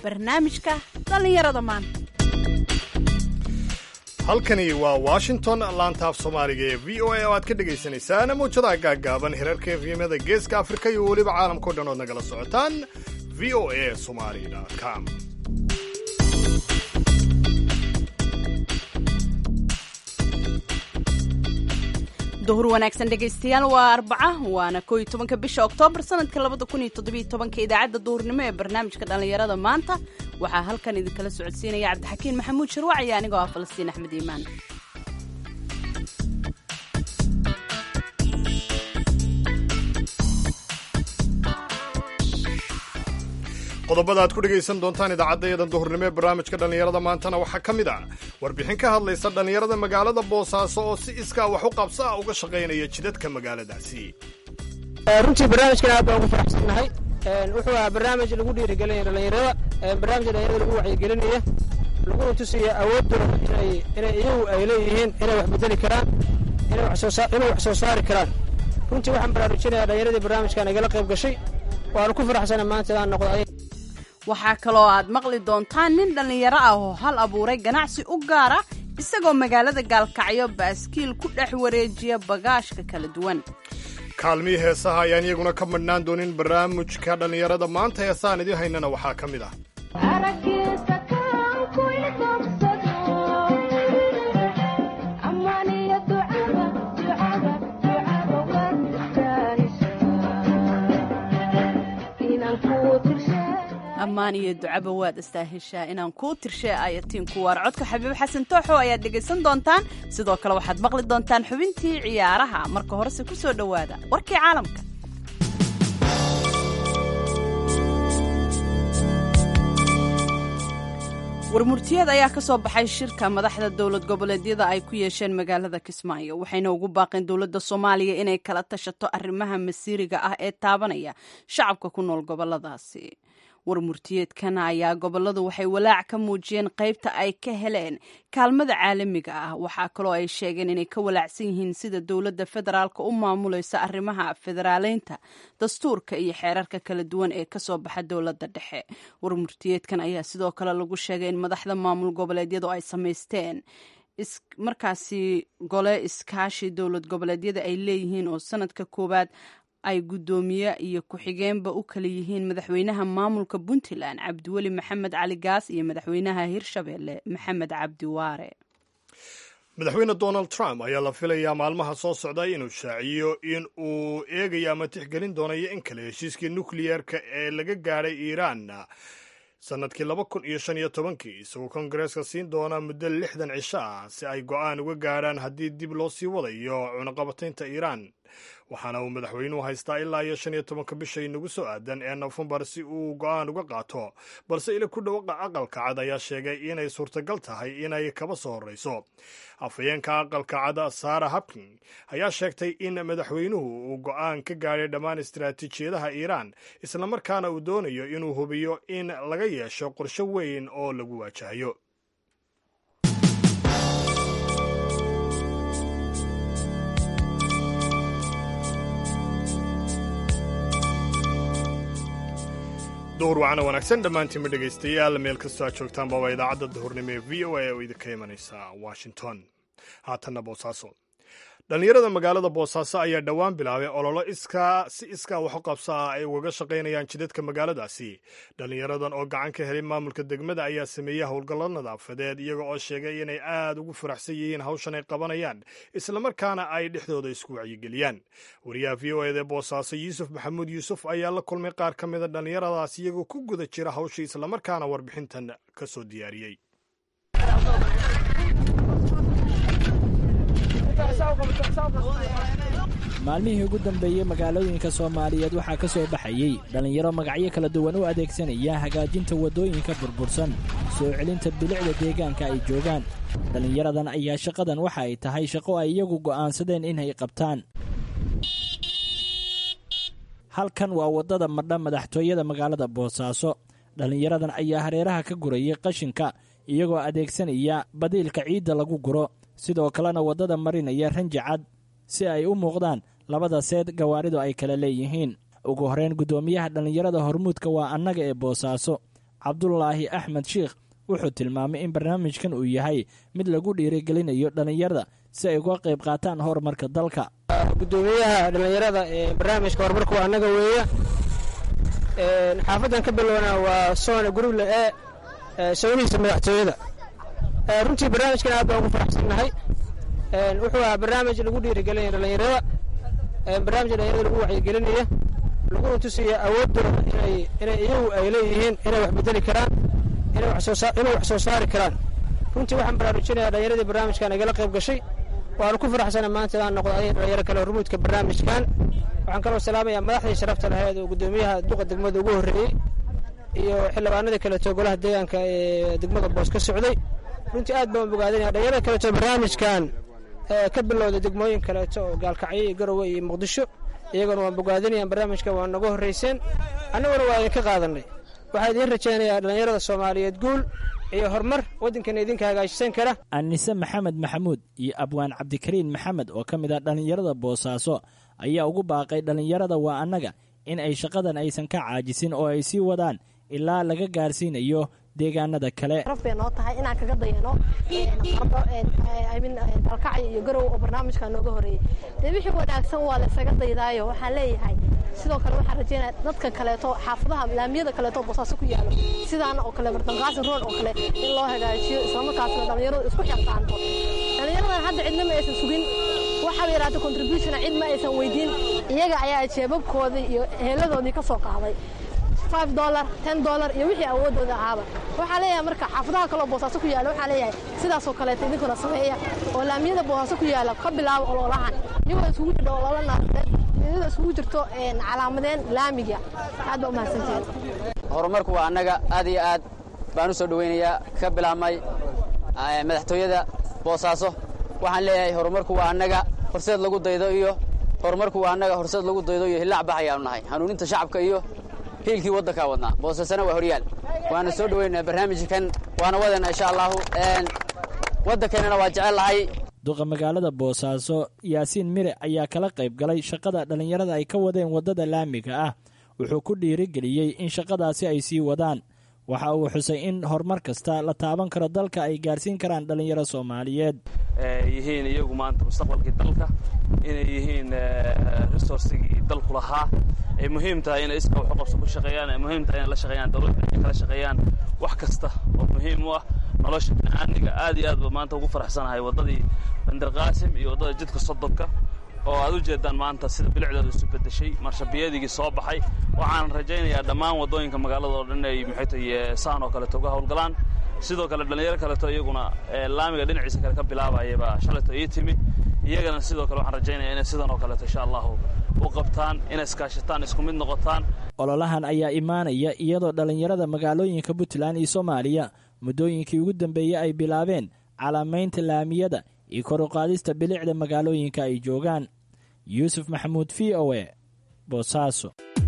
barnaamijka dhallinyarada maanta halkani waa washington laantaaf soomaaliga ee v o a oo aad ka dhagaysanaysaan mawjadaha gaaggaaban hirarka efyamada geeska afrika iyo weliba caalamkao dhan ood nagala socotaan v o a somali com duhur wanaagsan dhegaystayaal waa arbaca waana koo iyo tobanka bisha oktoobar sanadka labada kun iyo toddobiyo tobanka idaacadda duhurnimo ee barnaamijka dhallinyarada maanta waxaa halkan idinkala socodsiinaya cabdixakiin maxamuud sharwac iyo anigoo ah falastiin axmed iimaan qodobada aad ku dhegaysan doontaan idaacaddayadan duhurnimo ee barnaamijka dhallinyarada maantana waxaa ka mid ah warbixin ka hadlaysa dhallinyarada magaalada boosaaso oo si iskaa wax u qabso ah uga shaqaynaya jidadka magaaladaasi runtii barnaamijkan aad baan ugu faraxsannahay wuxuu ahaa barnaamij lagu dhiirigelinaya dhallinyarada barnaamij dhallinyarada lagu wacyigelinaya laguna tusaya awooddooda inay iyagu ay leeyihiin inay wax bedeli karaan inay wax soo saari karaan runtii waxaan baraarujinayaa dhallinyaradii barnaamijkan igala qayb gashay waanu ku faraxsana maanta inaan noqdo waxaa kaloo aad maqli doontaan nin dhallinyaro ah oo hal abuuray ganacsi u gaara isagoo magaalada gaalkacyo baaskiil ku dhex wareejiya bagaashka kala duwan kaalmihii heesaha ayaan iyaguna ka madhnaan doonin barnaamijka dhallinyarada maanta heesaan idiin haynana waxaa ka mid ah ammaan iyo ducaba waad istaaheshaa inaan kuu tirshe ayatiin waar codka xabiib xasan tooxo ayaad dhegaysan doontaan sidoo kale waxaad maqli doontaan xubintii ciyaaraha marka horese ku soo dhowaada warkii caalamka warmurtiyeed ayaa ka soo baxay shirka madaxda dowlad goboleedyada ay ku yeesheen magaalada kismaayo waxayna ugu baaqeen dowladda soomaaliya inay kala tashato arrimaha masiiriga ah ee taabanaya shacabka ku nool goboladaasi warmurtiyeedkan ayaa goboladu waxay walaac ka muujiyeen qaybta ay ka heleen kaalmada caalamiga ah waxaa kaloo ay sheegeen inay ka walaacsan yihiin sida dowladda federaalka u maamulaysa arrimaha federaaleynta dastuurka iyo xeerarka kala duwan ee kasoo baxa dowladda dhexe warmurtiyeedkan ayaa sidoo kale lagu sheegay in madaxda maamul goboleedyadu ay samaysteen markaasi gole iskaashi dowlad goboleedyada ay leeyihiin oo sanadka koowaad ay guddoomiye iyo ku-xigeenba u kala yihiin madaxweynaha maamulka puntland cabdiweli maxamed cali gaas iyo madaxweynaha hirshabelle maxamed cabdi waare madaxweyne donald trump ayaa la filayaa maalmaha soo socda inuu shaaciyo in uu eegayo ama tixgelin doonayo in kale heshiiskii nukliyeerka ee laga gaadhay iiraan sanadkii laba kun iyo shan iyo tobankii isagoo kongareeska siin doona muddo lixdan cisho ah si ay go'aan uga gaadhaan haddii dib loo sii wadayo cunaqabataynta iiraan waxaana uu madaxweynuhu haystaa ilaa iyo shan iyo tobanka bisha inagu soo aadan ee nofembar si uu go'aan uga qaato balse ila ku dhawaqa aqalka cad ayaa sheegay inay suurtagal tahay inay kaba soo horreyso afhayeenka aqalka cad sara habkin ayaa sheegtay in madaxweynuhu uu go'aan ka gaadhay dhammaan istaraatiijiyadaha iiraan islamarkaana uu doonayo inuu hubiyo in laga yeesho qorsho weyn oo lagu waajahayo duhur wacana wanaagsan dhammaantiinma dhegaystayaal meel kastoo aad joogtaanba waa idaacadda duhurnimo ee v o a oo idinka imanaysa washington haatanna boosaaso dhallinyarada magaalada boosaaso ayaa dhowaan bilaabay ololo iskaa si iskaa waxu qabso ah ay ugaga shaqaynayaan jidadka magaaladaasi dhallinyaradan oo gacan ka helay maamulka degmada ayaa sameeyey howlgallo nadaafadeed iyaga oo sheegay inay aad ugu faraxsan yihiin hawshan ay qabanayaan islamarkaana ay dhexdooda isku wacyigeliyaan wariyaha v o eda boosaaso yuusuf maxamuud yuusuf ayaa la kulmay qaar ka mida dhallinyaradaas iyagoo ku guda jira hawshii islamarkaana warbixintan ka soo diyaariyey maalmihii ugu dambeeyey magaalooyinka soomaaliyeed waxaa ka soo baxayey dhallinyaro magacyo kala duwan u adeegsanaya hagaajinta waddooyinka burbursan soo celinta bilicda deegaanka ay joogaan dhallinyaradan ayaa shaqadan waxa ay tahay shaqo ay iyagu go'aansadeen inay qabtaan halkan waa waddada madha madaxtooyada magaalada boosaaso dhallinyaradan ayaa hareeraha ka gurayay qashinka iyagoo adeegsanaya badiilka ciidda lagu guro sidoo kalena waddada marinaya ranji cad si ay u muuqdaan labada seed gawaaridu ay kala leeyihiin ugu horreyn guddoomiyaha dhallinyarada hormuudka waa annaga ee boosaaso cabdulaahi axmed sheikh wuxuu tilmaamay in barnaamijkan uu yahay mid lagu dhiirigelinayo dhallinyarada si ay uga qayb qaataan horumarka dalka gudoomiyaha dhallinyarada ee barnaamijka horumarka waa annaga weeye xaafaddan ka bilowna waa soona guruble ee sawnihiisa madaxtooyada runtii barnaamijkan aad baan ugu faraxsannahay wuxuu ahaa barnaamij lagu dhiirigelinaya dhallinyarada barnaamij dhallinyarada lagu wacyigelinaya laguna tusiya awooddooda inay inay iyagu ay leeyihiin inay wax bedeli karaan inay wax soo saari karaan runtii waxaan baraarujinayaa dhallinyaradii barnaamijkan igala qayb gashay waanu ku faraxsana maanta inaan noqdo adiga dhalinyaro kale hormuudka barnaamijkan waxaan kaloo salaamayaa madaxdii sharafta lahayd oo guddoomiyaha duqa degmada ugu horreeyey iyo xildhibaanadii kaleeto golaha deegaanka ee degmada boos ka socday runtii aad baan bogaadinaya dhalinyarada kaleeto barnaamijkan ka bilowda degmooyin kaleeto oo gaalkacyo iyo garowe iyo muqdisho iyaguna waan bogaadinayaan barnaamijkan waa naga horrayseen annaguna waa idinka qaadanay waxaa idiin rajaynayaa dhallinyarada soomaaliyeed guul iyo horumar waddankana idinka hagaajisan kara anise maxamed maxamuud iyo abwaan cabdikariin maxamed oo ka mid ah dhallinyarada boosaaso ayaa ugu baaqay dhallinyarada waa annaga in ay shaqadan aysan ka caajisin oo ay sii wadaan ilaa laga gaarsiinayo deegaanada kale raf bay noo tahay inaan kaga dayano dalkacyo iyo garow oo barnaamijka nooga horeeyey dee wixii wanaagsan waa la isaga daydaayo waxaan leeyahay sidoo kale waxaan rajeynaya dadka kaleeto xaafadaha laamiyada kaleeto boosaaso ku yaalo sidaan oo kale martanqaasin road oo kale in loo hagaajiyo islamarkaasna dhallinyaradu isku xilqaanto dhallinyaradan hadda cidna ma aysan sugin waxaaba yaraata contribution cid ma aysan weydiin iyaga ayaa jeebabkoodii iyo heeladoodii ka soo qaaday dolar ten dolar iyo wixii awoodooda ahaaba waxaa leeyahay marka xaafadaha kaloo boosaaso ku yaala waxaa leeyahay sidaasoo kaleeto idinkuna sameeya oo laamiyada boosaaso ku yaala ka bilaabo ololahan iyagoo isugu jirto ololo naadeed iyadoo isugu jirto calaamadeen laamiga aad baa umahadsantihiin horumarku waa annaga aad iyo aad baan u soo dhowaynayaa ka bilaabmay madaxtooyada boosaaso waxaan leeyahay horumarku waa annaga horseed lagu daydo iyo horumarku waa annaga horseed lagu daydo iyo hillaac bax ayaanu nahay hanuuninta shacabka iyo hiilkii waddankaa wadnaa boosasana waa horyaal waana soo dhoweynaa barnaamijkan waana wadana insha allahu waddankeennana waa jecel lahay duqa magaalada boosaaso yaasiin mire ayaa kala qayb galay shaqada dhallinyarada ay ka wadeen waddada laamiga ah wuxuu ku dhiirigeliyey in shaqadaasi ay sii wadaan waxa uu xusay in horumar kasta la taaban karo dalka ay gaarsiin karaan dhallinyaro soomaaliyeed yihiin iyagu maanta mustaqbalkii dalka inay yihiin resourcigii dalku lahaa ay muhiim tahay inay iska waxuqabso ku shaqeeyaan ay muhiim tahay inay la shaqeeyaan dawladda inay kala shaqeeyaan wax kasta oo muhiim u ah nolosha bini'aadmiga aad iyo aad ba maanta ugu faraxsanahay waddadii bandarqaasim iyo waddada jidka sodonka oo aad u jeedaan maanta sida bilicdooda isu bedeshay marshabiyadigii soo baxay waxaan rajaynayaa dhammaan waddooyinka magaalada oo dhan inay maxay tahay saan oo kaleeto uga howlgalaan sidoo kale dhallinyaro kaleeto iyaguna laamiga dhinaciisa kale ka bilaabayaba shalayto ii timi iyagana sidoo kale waxaan rajaynaya inay sidan oo kaleeto insha allahu u qabtaan inay iskaashataan isku mid noqotaan ololahan ayaa imaanaya iyadoo dhallinyarada magaalooyinka puntland iyo soomaaliya muddooyinkii ugu dambeeyey ay bilaabeen calaamaynta laamiyada iyo kor u qaadista bilicda magaalooyinka ay joogaan yuusuf maxamuud v o e boosaaso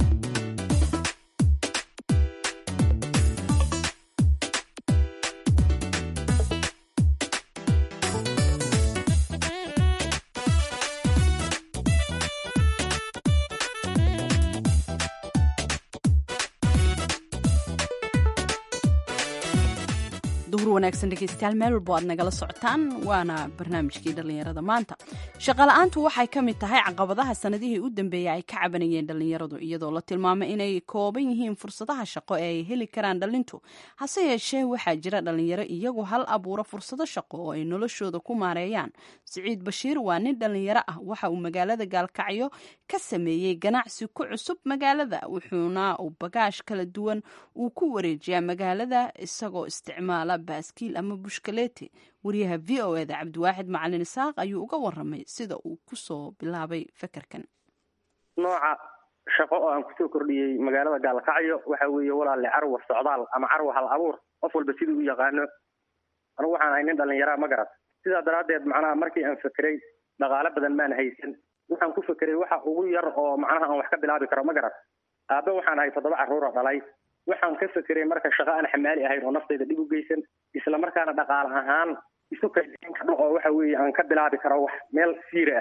duhur wanaagsan dhegeystayaal meel walbo aad nagala socotaan waana barnaamijkii dhallinyarada maanta shaqala-aantu waxay ka mid tahay caqabadaha sanadihii u dambeeyey ay ka cabanayeen dhallinyaradu iyadoo la tilmaamay inay kooban yihiin fursadaha shaqo ee ay heli karaan dhallintu hase yeeshee waxaa jira dhallinyaro iyagu hal abuura fursado shaqo oo ay noloshooda ku maareeyaan siciid bashiir waa nin dhallinyaro ah waxa uu magaalada gaalkacyo ka sameeyey ganacsi ku cusub magaalada wuxuuna uu bagaash kala duwan uu ku wareejiyaa magaalada isagoo isticmaala baaskiil ama bushkaleeti wariyaha v o eda cabdiwaaxid macalin isaaq ayuu uga waramay sida uu kusoo bilaabay fekerkan nooca shaqo oo aan kusoo kordhiyey magaalada gaalkacyo waxa weeye walaale carwa socdaal ama carwa hal abuur qof walba siduu u yaqaano anugu waxaan ahay nin dhallinyaraa ma garat sidaa daraaddeed macnaha markii aan fekeray dhaqaale badan maan haysan waxaan ku fekeray waxa ugu yar oo macnaha aan wax ka bilaabi karo ma garat aabe waxaan ahay toddoba carruura dhalay waxaan ka fekeray marka shaqo aan xamaali ahayn oo naftayda dhib u geysan isla markaana dhaqaale ahaan isu kaydin kadho oo waxa weeye aan ka bilaabi karo wax meel siira ah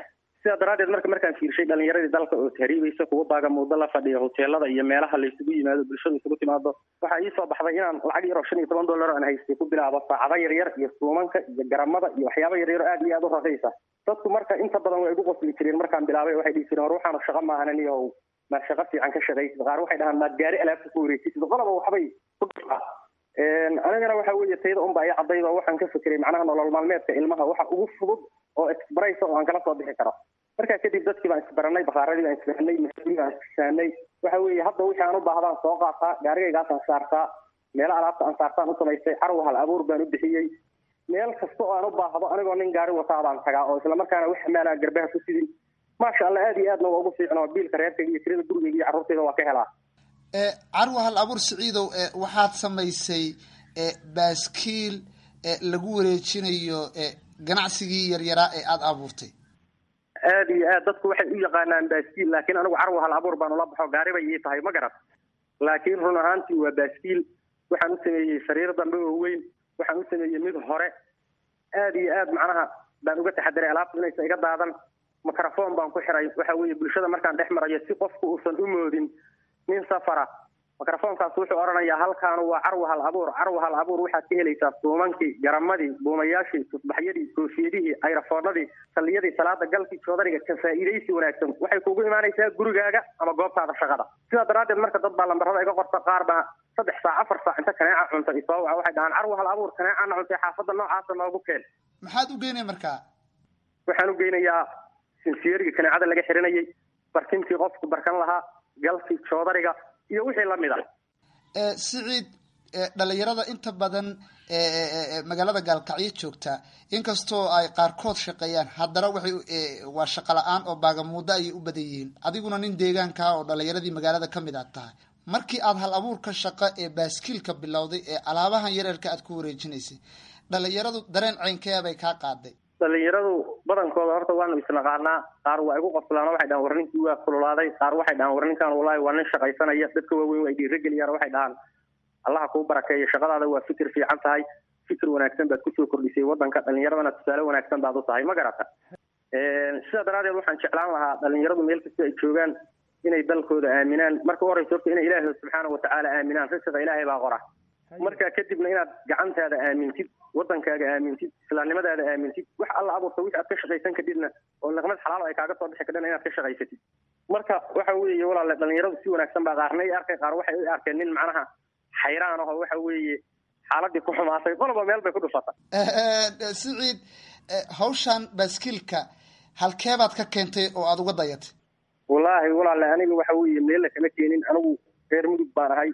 sidaa daraaddeed marka markaan fiirshay dhalinyaradii dalka oo tahriibaysa kuwa baaga muddo la fadhiya hoteelada iyo meelaha laysugu yimaado bulshadu isugu timaado waxaa ii soo baxday inaan lacag yar oo shan iyo toban dollar aan haystay ku bilaabo saacado yaryar iyo suumanka iyo garamada iyo waxyaaba yaryar oo aad iyo aad u raqiisa dadku marka inta badan way igu qosli jireen markaan bilaabay waxay dhihi jireen war waxaanu shaqo maahanan iyo maad shaqo fiican ka shaqaysid qaar waxay dhahaan maad gaari alaabta ku wareejisid qolaba waxbay ku dhifaa anigana waxa weeye tayda unba ay caddayd oo waxaan ka fekeray macnaha nolol maalmeedka ilmaha waxa ugu fudud oo express oo aan kala soo bixi karo markaa kadib dadkii baan isbaranay bakaaradii baan isbaranay mahaadii baan isfahanay waxa weeye hadda wixii aan u baahdaan soo qaataa gaarigaygaasaan saartaa meelo alaabta aan saartaan u samaystay carwa hal abuur baan u bixiyey meel kasta oo aan u baahdo anigoo nin gaari wataa baan tagaa oo islamarkaana wax xamaalaan garbaha ku sidin maasha allah aad iyo aadna waa ugu fiicnoo biilka reerkayga iyo tirada gurigayga iyo carruurtayda waa ka helaa carwa hal abuur siciidow waxaad samaysay baaskiil lagu wareejinayo ganacsigii yaryaraa ee aada abuurtay aad iyo aad dadku waxay u yaqaanaan baaskiil laakiin anigu carwa hal abuur baan ula baxo gaari bay ii tahay ma garat laakiin run ahaantii waa baaskiil waxaan u sameeyey sariir dambe oo weyn waxaan u sameeyey mid hore aad iyo aad macnaha baan uga taxadiray alaabta inaysa iga daadan microphone baan ku xiray waxa weeye bulshada markaan dhex marayo si qofku uusan u moodin nin safara microfonkaas wuxuu odhanayaa halkaanu waa carwa hal abuur carwa hal abuur waxaad ka helaysaa suumankii garamadii buumayaashii tusbaxyadii koofiyadihii ayrafoonadii salliyadii salaada galkii joodariga ka faa'iidaysi wanaagsan waxay kugu imaanaysaa gurigaaga ama goobtaada shaqada sidaa daraaddeed marka dad baa lambarada iga qorta qaar baa saddex saac afar saac inta kaneeca cunta isoo waca waxay dhahaan carwa hal abuur kaneecana cuntay xaafadda noocaasa noogu keen maxaad u geynaya markaa waxaan u geynayaa sinsiyeriga kaneecada laga xirinayay barkintii qofku barkan lahaa galkii joodariga iyo wixii lamid ah siciid dhalinyarada inta badan magaalada gaalkacyo joogta inkastoo ay qaarkood shaqeeyaan haddana waxay waa shaqo la-aan oo baagamuuddo ayay u badan yihiin adiguna nin deegaankaa oo dhalinyaradii magaalada ka mid aad tahay markii aad hal abuurka shaqo ee baaskiilka bilowday ee alaabahan yareerka aad ku wareejinaysay dhalinyaradu dareen ceynkee bay kaa qaaday dhalinyaradu badankooda horta waanu isnaqaanaa qaar waa igu qoslaan waxay dhahaan war ninkii waa kululaaday qaar waxay dhahaan war ninkaan wallahi waa nin shaqaysanaya dadka waaweyn waa dhiirageliyaan waxay dhahaan allaha kuu barakeeyo shaqadaada waa fikir fiican tahay fikir wanaagsan baad kusoo kordhisay wadanka dhalinyaradana tusaale wanaagsan baad u tahay ma garata sidaa daraadeed waxaan jeclaan lahaa dhalinyaradu meel kasta ay joogaan inay dalkooda aaminaan marka u horeysa horta inay ilaahay subxaana watacaala aaminaan risiqa ilaahay baa qora marka kadibna inaad gacantaada aamintid wadankaaga aamintid islaamnimadaada aamintid wax alla abuurta wixii aad ka shaqaysan kadibna oo niqmad xalaal ay kaaga soo bixi kadhana inaad ka shaqaysatid marka waxa weeye walaale dhalinyaradu si wanaagsan baa qaarna i arkay qaar waxay u arkeen nin macnaha xayraan aho waxa weeye xaaladii ku xumaatay qoloba meel bay ku dhufata siciid hawshan baaskiilka halkeebaad ka keentay oo aada uga dayatay wallaahi walaale aniga waxa weeye meella kama keenin anigu reer mudug baan ahay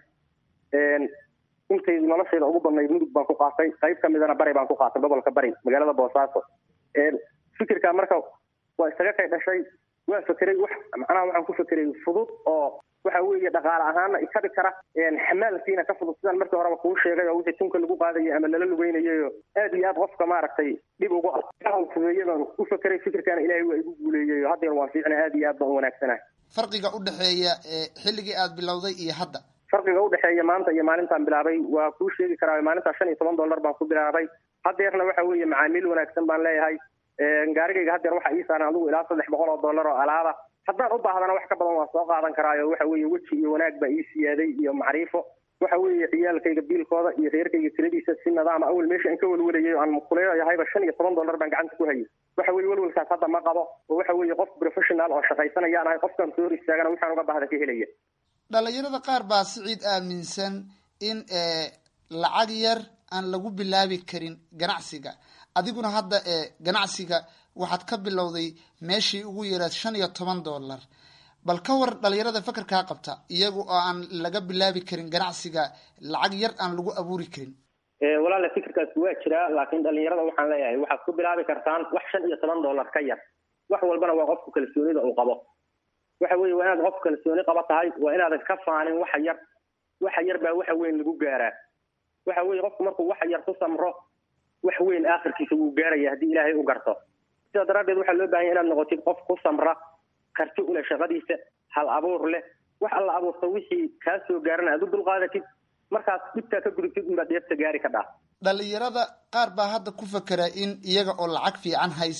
intay noloshayda ugu badnayd mudug baan ku qaatay qayb ka midana bari baan ku qaatay gobolka bari magaalada boosaaso fikirka marka waa isaga kay dhashay waa fekeray wax macnaha waxaan ku fekeray fudud oo waxa weeye dhaqaale ahaana ikabi kara xamaalkiina ka fudud sidaan markii horeba kuu sheegay oo wixii tunka lagu qaadayay ama lala lugeynayayo aad iyo aad qofka maaragtay dhib ugu ah fudeeye baan u fekeray fikirkaana ilaahay waa igu guuleeyay haddeer waan fiicna aad iyo aad baan u wanaagsanahay farqiga u dhexeeya xilligii aad bilowday iyo hadda farqiga udhexeeya maanta iyo maalintaan bilaabay waa kuu sheegi karaa maalintaa shan iyo toban dollar baan ku bilaabay hadeerna waxa weeye macaamiil wanaagsan baan leeyahay gaarigayga hadeer waxa ii saaran adigu ilaa saddex boqol oo dollar oo alaaba haddaan u baahdana wax ka badan waan soo qaadan karaayo waxa weeye weji iyo wanaag baa ii siyaaday iyo macriifo waxa weeye ciyaalkayga biilkooda iyo reerkayga tiradiisa si nidaama awel meesha aan ka welwalayay aan kuleeyahayba shan iyo toban dollar baan gacanta ku hayay waxa weeye welwelkaas hadda ma qabo oo waxa weeye qof professional oo shaqaysanayaan ahay qofkaan soo hor istaagana waxaan uga baahda ka helaya dhalinyarada qaar baa siciid aaminsan in lacag yar aan lagu bilaabi karin ganacsiga adiguna hadda ganacsiga waxaad ka bilowday meeshii ugu yaraad shan iyo toban dollar bal ka war dhalinyarada fakarkaa qabta iyaga oo aan laga bilaabi karin ganacsiga lacag yar aan lagu abuuri karin walaale fikirkaas waa jiraa laakiin dhalinyarada waxaan leeyahay waxaad ku bilaabi kartaan wax shan iyo toban dollar ka yar wax walbana waa qofku kalsoonida uu qabo waxa weeye waa inaad qof kalsooni qaba tahay waa inaadan ka faanin waxa yar waxa yar baa waxa weyn lagu gaaraa waxa weeye qofku markuu waxa yar ku samro wax weyn aakhirkiisa wuu gaaraya haddii ilaahay u garto sidaa daraaddeed waxaa loo bahanya inaad noqotid qof ku samra karti u leh shaqadiisa hal abuur leh wax alla abuurta wixii kaa soo gaarana aad u dulqaadatid markaas dhibtaa ka gudubtid unbaad dheefta gaari ka dhaa dhalinyarada qaar baa hadda ku fakera in iyaga oo lacag fiican haysta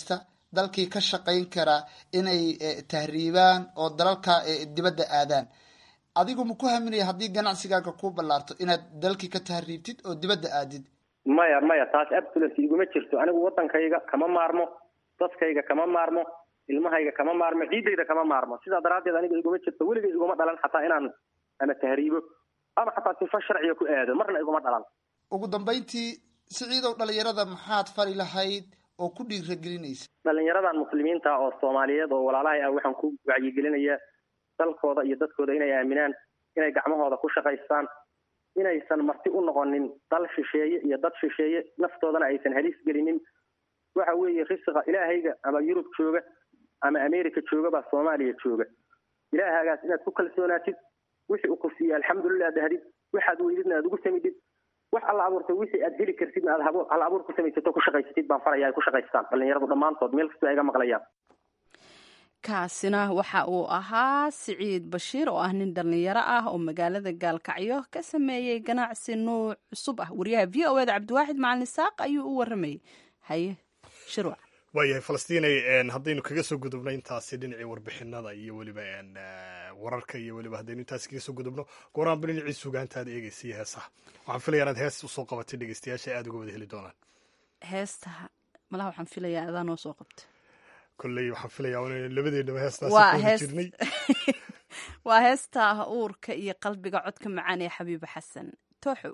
dalkii ka shaqayn kara inay tahriibaan oo dalalka dibadda aadaan adigu ma ku haminaya haddii ganacsigaaga ku ballaarto inaad dalkii ka tahriibtid oo dibadda aadid maya maya taas absolutely iguma jirto anigu waddankayga kama maarmo dadkayga kama maarmo ilmahayga kama maarmo ciidayda kama maarmo sidaa daraaddeed aniga iguma jirto weliga iguma dhalan xataa inaan ama tahriibo ama xataa sifa sharciga ku aado marna iguma dhalan ugu dambayntii siciidow dhalinyarada maxaad fari lahayd oo ku dhiiragelinaysa dhalinyaradan muslimiinta oo soomaaliyeed oo walaalahay ah waxaan ku wacyigelinayaa dalkooda iyo dadkooda inay aaminaan inay gacmahooda ku shaqaystaan inaysan marti u noqonin dal shisheeye iyo dad shisheeye naftoodana aysan halis gelinin waxa weeye risiqa ilaahayga ama yurub jooga ama america jooga baa soomaaliya jooga ilaahagaas inaad ku kalsoonaatid wixii uu ku siiyey alxamdulilah dhahdid waxaad weydidna aad ugu samidid wax alla abuurtay wixii aad heli kartidna aad hal abuur ku samaysato ku shaqaysatid baan faraya ay ku shaqaystaan dhalinyaradu dhammaantood meel kastoo ay ga maqlayaan kaasina waxa uu ahaa siciid bashiir oo ah nin dhallinyaro ah oo magaalada gaalkacyo ka sameeyey ganacsi nuuc cusub ah wariyaha v o eda cabdiwaaxid macalin isaaq ayuu u waramayay haye shirwac waayahay falastiinay haddaynu kaga soo gudubno intaasi dhinacii warbixinada iyo weliba wararka iyo weliba haddaynu intaasi kaga soo gudubno gooraanba dhinacii sugaanta aad eegaysa iyo heesaha waxaan filaya inaad hees usoo qabatay dhegeystayaasha aada uga wada heli doonaan heesta malaha waxaan filayaa adaa noo soo qabta kolley waxaan filayaa in labadeennaba heestaasi ku jirnay waa heesta uurka iyo qalbiga codka macaan ee xabiiba xasan tooxow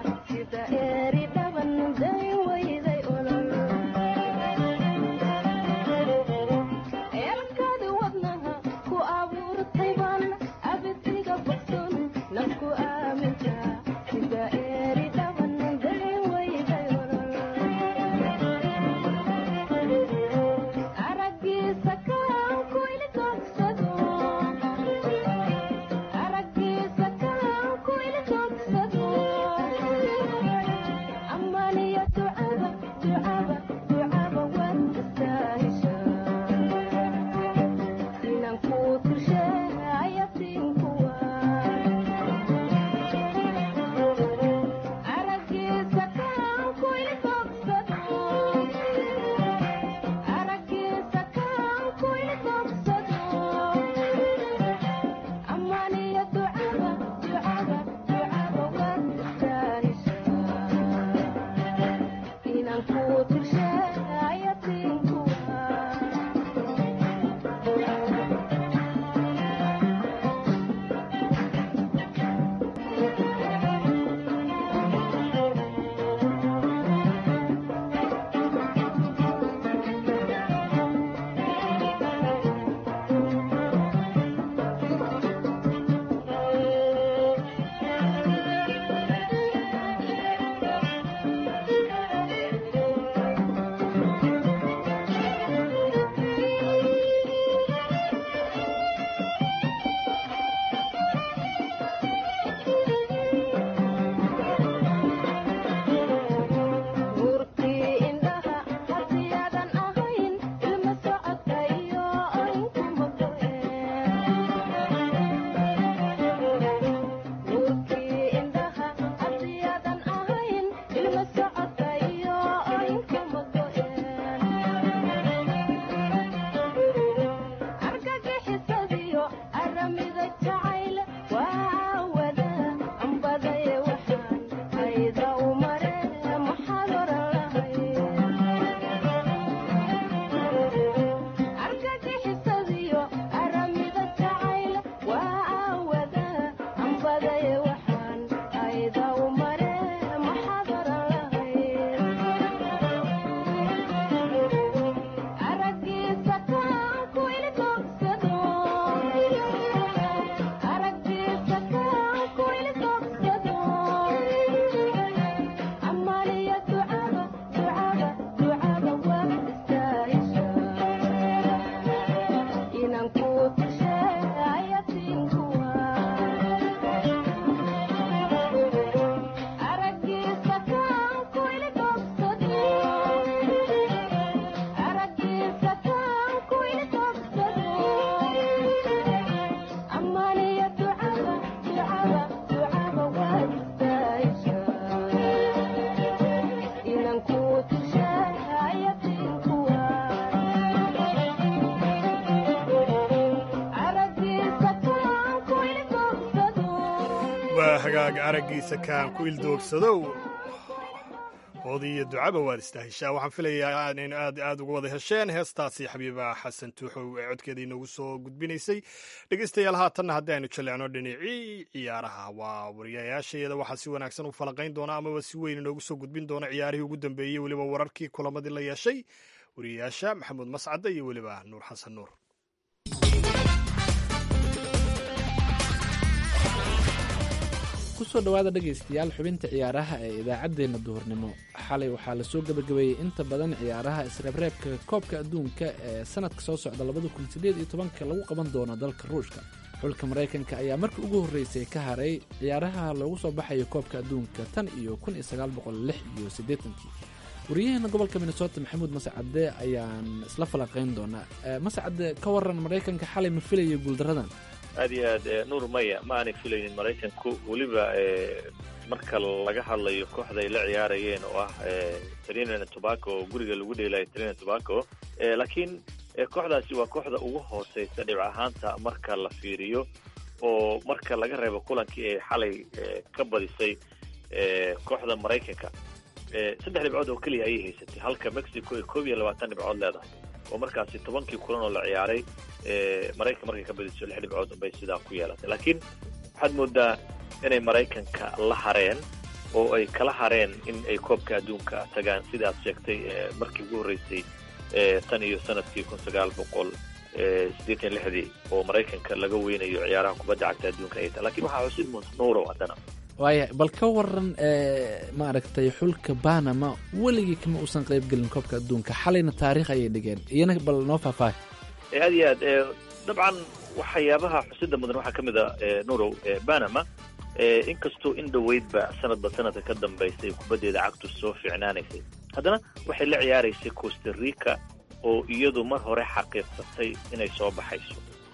sida eeri dhaban day wayday olol hagaaga araggiisa kaan ku ildoogsadow oodii iyo ducaba waad istaheshaa waxaan filayaa in aad aad uga wada hesheen heestaasi xabiiba xasan tuuxow ee codkeeda inoogu soo gudbinaysay dhegeystayaal haatanna haddii aynu jaleecno dhinacii ciyaaraha waa wariyayaashayada waxaa si wanaagsan u falanqayn doona amaba si weyn inoogu soo gudbin doona ciyaarihii ugu dambeeyey weliba wararkii kulamadii la yeeshay wariyayaasha maxamuud mascadde iyo weliba nuur xasan nuur kusoo dhowaada dhegaystayaal xubinta ciyaaraha ee idaacaddeenna duhurnimo xalay waxaa lasoo gebagabeeyey inta badan ciyaaraha isreebreebka koobka adduunka ee sanadka soo socda labada kun sideed iyo tobanka lagu qaban doono dalka ruushka xulka maraykanka ayaa markii ugu horreysay ka haray ciyaaraha loogu soo baxayo koobka adduunka tan iyo kun iyo sagaal boqol lix iyo siddeetankii wariyaheena gobolka minnesota maxamuud mascadde ayaan isla falanqayn doonaa mascadde ka waran maraykanka xalay ma filayo guuldaradan aad iyo aad nuur maya ma aanay filaynin maraykanku weliba marka laga hadlayo kooxda ay la ciyaarayeen oo ah trinina tobaco oo guriga lagu dheelayo trinina tobaco laakiin kooxdaasi waa kooxda ugu hooseysa dhibc ahaanta marka la fiiriyo oo marka laga reebo kulankii ay xalay ka badisay kooxda maraykanka saddex dhibcood oo keliya ayay haysatay halka mexico ay koob iyo labaatan dhibcood leedahay oo markaasi tobankii kulan oo la ciyaaray maraykan markay ka badiso lix dhibcood bay sidaa ku yeelatay laakiin waxaad moodaa inay maraykanka la hareen oo ay kala hareen in ay koobka adduunka tagaan sida aad sheegtay markii ugu horreysay tan iyo sanadkii kun sagaal boqol siddeetan lixdii oo maraykanka laga weynayo ciyaaraha kubadda cagta adduunka ay tahay lakin waxaa xusid nuurow haddana waaya bal ka waran maaragtay xulka banama weligii kama uusan qaybgelin koobka adduunka xalayna taariikh ayay dhigeen iyana bal noo faahfaahay aad iyo aad dabcan waxyaabaha xusida mudan waxaa ka mid a nurow banama inkastoo in dhoweydba sanadba sanadka ka dambaysay kubaddeeda cagtu soo fiicnaanaysay haddana waxay la ciyaaraysay costa rica oo iyadu mar hore xaqiiqsatay inay soo baxayso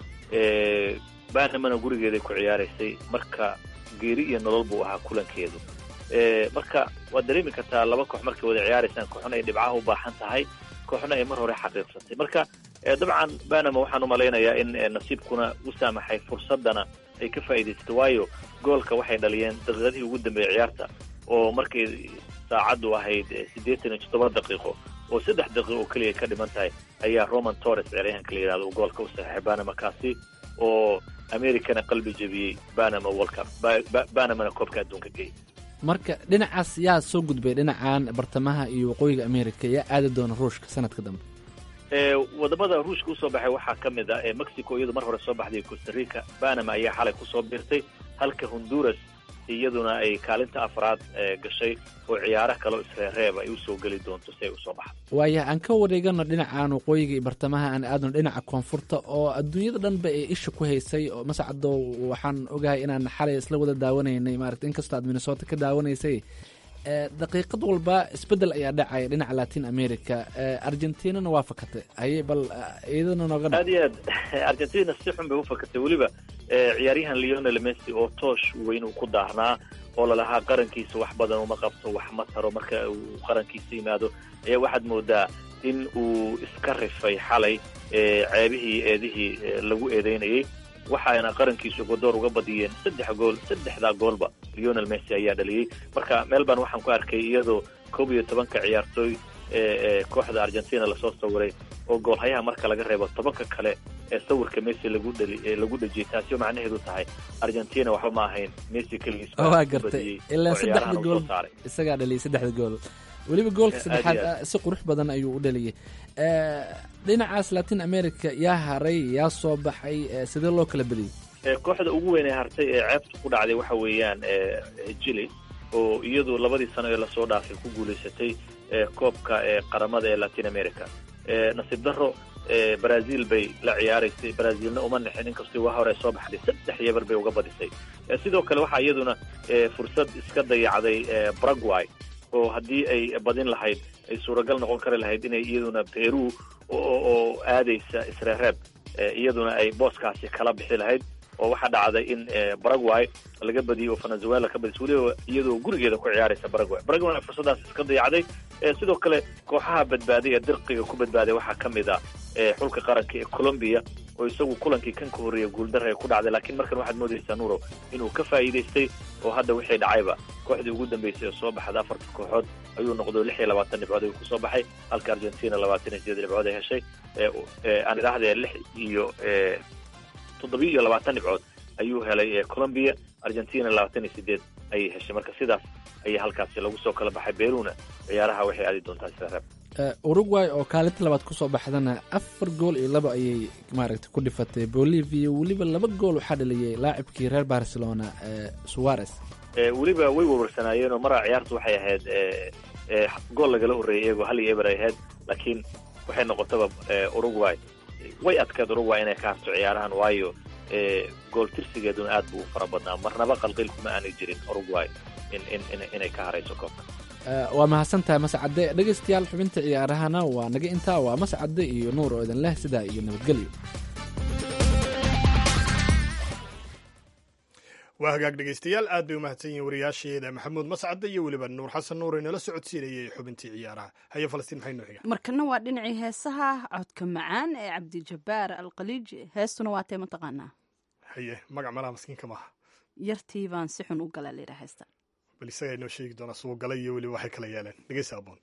banamana gurigeeday ku ciyaaraysay marka geeri iyo nolol buu ahaa kulankeedu marka waad dareemi kartaa laba koox markay wada ciyaaraysaan kooxna ay dhibcaha u baahan tahay kooxna ay mar hore xaqiiqsatay marka dabcan banama waxaan u malaynayaa in nasiibkuna u saamaxay fursadana ay ka faa'iidaysatay waayo goolka waxay dhaliyeen daqiiqadihii ugu dambeeyey ciyaarta oo markay saacaddu ahayd siddeetan iyo toddoba daqiiqo oo saddex daqiiqo oo keliya ka dhiman tahay ayaa roman torres ciyaaryahanka la yidhahdo uu goolka u saxeexay banama kaasi oo americana qalbi jebiyey banama world cup banamana koobka adduunka geeyay marka dhinacaas yaa soo gudbay dhinacan bartamaha iyo waqooyiga america yaa aadi doona ruushka sanadka dambe wadamada ruushka usoo baxay waxaa ka mid ah mexico iyadu mar hore soo baxday costa rica banama ayaa xalay kusoo biirtay halka honduras iyaduna ay kaalinta afraad gashay oo ciyaaro kaleo isreereeb ay usoo geli doonto si ay usoo baxdo waaya aan ka wareegano dhinacan waqooyiga iyo bartamaha aan aadno dhinaca koonfurta oo adduunyada dhanba ay isha ku haysay oo mascado waxaan ogahay inaan xalay isla wada daawanaynay maarata inkastoo aad minnesota ka daawanaysay daqiiqad walba isbedel ayaa dhacaya dhinaca latin america argentinana waa fakatay haye bal iyadana nooga aad iyo aad argentina si xun bay ufakatay weliba ciyaaryahan leonel messi oo toosh weyn uu ku daarnaa oo lalahaa qarankiisa wax badan uma qabto wax ma taro marka uu qarankiisa yimaado ayaa waxaad moodaa in uu iska rifay xalay ceebihii eedihii lagu eedeynayay waxaana qarankiisu godoor uga badiyeen saddex gool saddexdaa goolba leonel messi ayaa dhaliyey marka melbourne waxaan ku arkay iyadoo koob iyo tobanka ciyaartooy ee kooxda argentina lasoo sawiray oo goolhayaha marka laga reebo tobanka kale ee sawirka messi lagu dhali lagu dhejiyey taasi oo macnaheedu tahay argentina waxba ma ahayn messi keligiis waa gartay ilaa saddexda gool isagaa dhaliyay saddexda gool weliba goolka saddexaad si qurux badan ayuu u dhaliyay dhinacaas latin america yaa haray yaa soo baxay sidee loo kala beliyey kooxda ugu weyn ee hartay ee ceebta ku dhacday waxa weeyaan chile oo iyadu labadii sano ee lasoo dhaafay ku guulaysatay koobka qaramada ee latin america nasiib daro brazil bay la ciyaaraysay brazilna uma nixin inkastoo waa hore soo baxday saddex yebar bay uga badisay sidoo kale waxaa iyaduna fursad iska dayacday paraguay oo haddii ay badin lahayd ay suuragal noqon kari lahayd inay iyaduna peru oo aadaysa isreereeb iyaduna ay booskaasi kala bixi lahayd oo waxaa dhacday in paraguay laga badiyey oo venezuela ka badisay weliba iyadoo gurigeeda ku ciyaaraysa paraguay paraguay fursadaas iska dayacday sidoo kale kooxaha badbaaday ee dirqiga ku badbaaday waxaa ka mid ah xulka qaranka ee colombia oo isagu kulankii kan ka horreeya guuldara ay ku dhacday laakiin markan waxaad moodaysaa nuuro inuu ka faa'iidaystay oo hadda wixii dhacayba kooxdii ugu dambeysay oo soo baxda afarta kooxood ayuu noqdo lix iyo labaatan dhibcood ayuu kusoo baxay halka argentina labaatan iyo sideed dhibcood ay heshay aan idhaahdee lix iyo toddobiyo iyo labaatan dhibcood ayuu helay colombia argentina labaatan iyo sideed ayay heshay marka sidaas ayaa halkaasi lagu soo kala baxay beruna ciyaaraha waxay aadi doontaa sida reeb uruguay oo kaalinta labaad kusoo baxdana afar gool iyo laba ayay maaragtay ku dhifatay bolivia weliba laba gool waxaa dhaliyay laacibkii reer barcelona suarez weliba way wawarsanaayeen oo maraa ciyaartu waxay ahayd gool lagala horreeyay iyagoo hal iyo eber ay ahayd laakiin waxay noqotaba uruguay way adkeed uruguay inay ka harto ciyaarahan waayo gool tirsigeeduna aad buu u fara badnaa marnaba qalqil kuma aanay jirin uruguay inay ka harayso koobka waa mahadsantahay mascade dhegaystayaal xubinta ciyaarahana waa naga intaa waa mascade iyo nuur oo idin leh sidaa iyo nabadgelyo waa hagaag dhegaystayaal aad bay u mahadsan yihiin wariyaasheeda maxamuud mascade iyo weliba nuur xasan nuur inala socodsiinayay xubintii ciyaaraha haye falastiin maxay noo xiga markana waa dhinacii heesaha codka macaan ee cabdijabaar alkhaliiji heestuna waa tee mataqaanaa haye magac malaha maskiinka maaha yartii baan si xun u galaa layidhaha heesta bal isagaa inoo sheegi doonaa suu galay iyo weliba waxay kala yeeleen dhegeysa aboon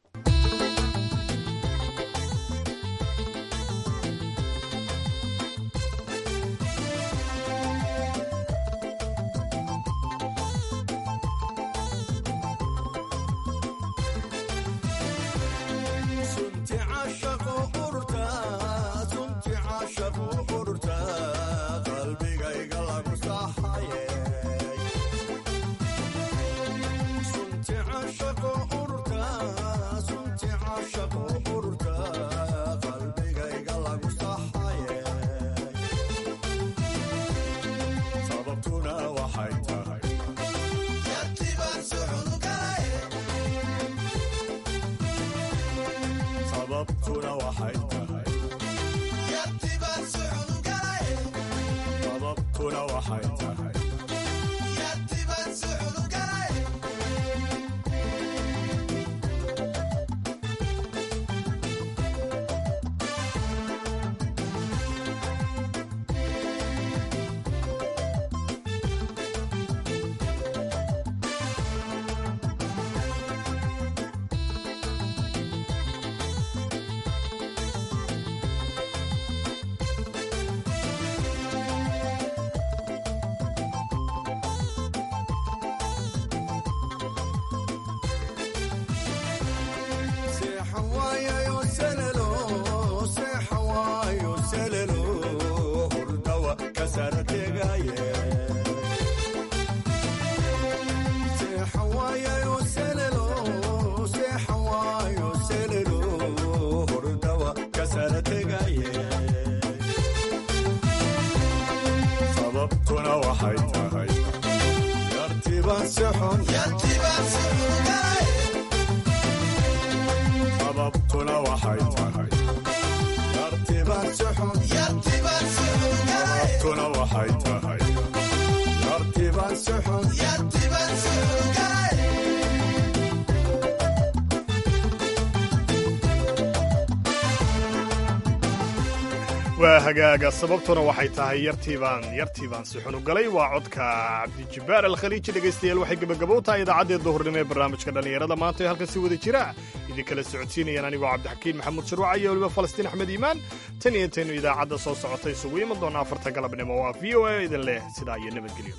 waa hagaaga sababtuna waxay tahay yartiibaan yartiibaan si xun u galay waa codka cabdijabaar alkhaliiji dhegaystayaal waxay gebagabo tahay idaacaddee duhurnimo ee barnaamijka dhallinyarada maanta ee halkan si wada jira idinkala socodsiinayaan anigoo cabdixakiin maxamuud sharwaca iyo weliba falastiin axmed iimaan tan iyo intaynu idaacadda soo socota isugu iman doona afarta galabnimo waa v o a idin leh sidaa iyo nabadgelyo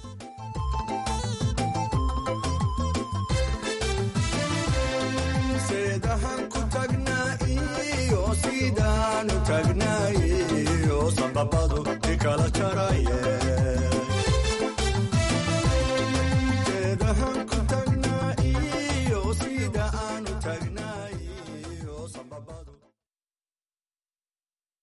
sidaanu tagnaayo sambabadu ikala jaraye